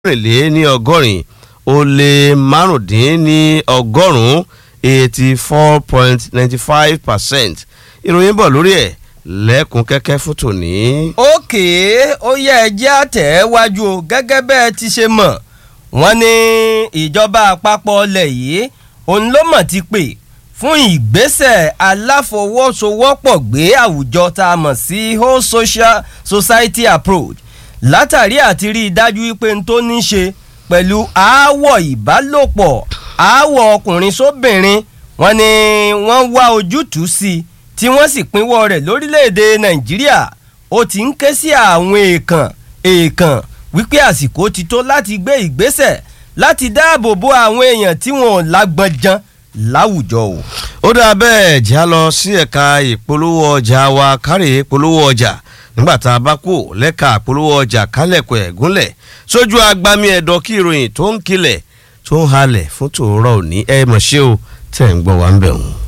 mẹ́rìnlé ní ọgọ́rin ó lé márùndín ní ọgọ́rùn-ún eighty four point ninety five percent ìròyìn bọ̀ lórí ẹ̀ lẹ́kùn kẹ́kẹ́ fún tòní. òkè ó yẹ ẹjẹ́ àtẹ̀wájú o gẹ́gẹ́ bẹ́ẹ̀ ti ṣe mọ̀ wọ́n ní ìjọba àpapọ̀ ọlẹ̀ yìí òun ló mọ̀ ti pè fún ìgbésẹ̀ aláfọwọ́sowọ́pọ̀ gbé àwùjọ tá a mọ̀ sí whole social society approach látàrí àti rí i dájú wípé n tó ní ṣe pẹ̀lú aáwọ̀ ìbálòpọ̀ aáwọ̀ ọkùnrin sóbìnrin wọ́n ní wọ́n wá ojútùú sí i tí wọ́n sì pínwọ́ rẹ̀ lórílẹ̀‐èdè nàìjíríà ó ti ń ké sí àwọn èèkàn èèkàn wípé àsìkò ti tó láti gbé ìgbésẹ̀ láti dáàbò bo àwọn èèyàn tí wọn ò lágbọ́njan láwùjọ o. ó dáa bẹ́ẹ̀ já lọ sí ẹ̀ka ìpolówó ọjà wa kárí ìpolówó ọjà nígbà tá a bá kú lẹ́ka ìpolówó ọjà kálẹ̀kọ̀ ẹ̀gúnlẹ̀ sójú agbami ẹ̀dọ̀ kí ìròyìn tó ń kilẹ̀ tó ń halẹ̀ fún tòórọ́ òní ẹ̀ mọ̀ ṣé o tẹ̀ ń gbọ́ wa ń bẹ̀ wọ́n.